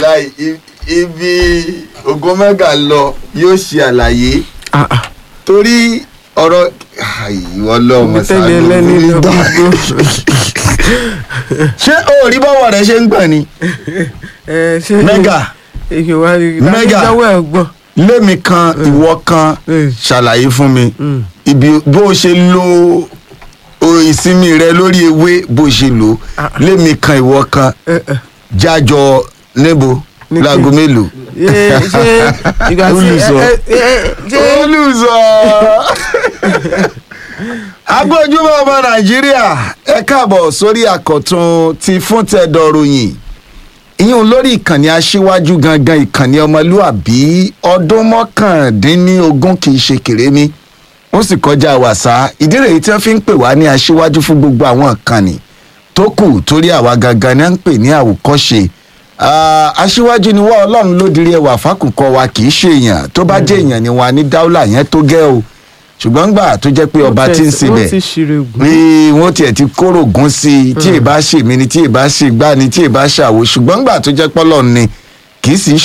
wàláì i- ibi ogun mẹ́gà lọ yóò ṣe àlàyé Ah, ah. torí ọ̀rọ̀ ìwọ lọ́mọ Ibi tẹ́lẹ̀ ẹlẹ́ni lọ gbogbo. ṣé o ò rí bọ́wọ́ rẹ ṣe ń gbọ̀n ni ẹ ṣe mẹ́gà èyí wá rí Mega. ìdájọ́wọ́ ẹ̀ gbọ́. lémi kan ìwọ kan Mm. ṣàlàyé fún mi Mm. ibi bó o ṣe lo o ìsinmi rẹ lórí ewé bó o ṣe lò Ah. lémi kan ìwọ kan Ẹ, ẹ. jájọ níbo Ní kí- láago mélòó. Ṣé ṣé ìgbà tí Olùsọ. ẹ, ẹ, ẹ, ṣé olùsọ. agbójúmọ́ ọmọ nàìjíríà ẹ káàbọ̀ sórí àkọ́tún ti fún tẹ̀dọ̀ ròyìn ìyún lórí ìkànnì aṣíwájú gangan ìkànnì ọmọlúàbí ọdún mọ́kàndínlógún kì í ṣe kèrémí ó sì kọjá wàsá ìdí rèé tí wọ́n fi ń pè wá ní aṣíwájú fún gbogbo àwọn ìkànnì tó kù torí àwa gangan ni à ń pè ní àwòkọ́ṣe Ah, aṣíwájú ni wọ́n ọlọ́run ló dirí ẹwà fákùkọ wa kì í ṣe èèyàn tó bá jẹ́ èèyàn ni wà ní dáúlà yẹn tó gẹ́ o ṣùgbọ́n gbà tó jẹ́ pé ọba tí ń wọ́n sebẹ̀ ti ṣírò gùn. pé wọ́n tiẹ̀ ti kóró gún sí i tí ì bá ṣèmí ni tí ì bá ṣègbà ni tí ì bá ṣàwò ṣùgbọ́n gbà tó jẹ́ pọ́lọ́ ni kì í sì í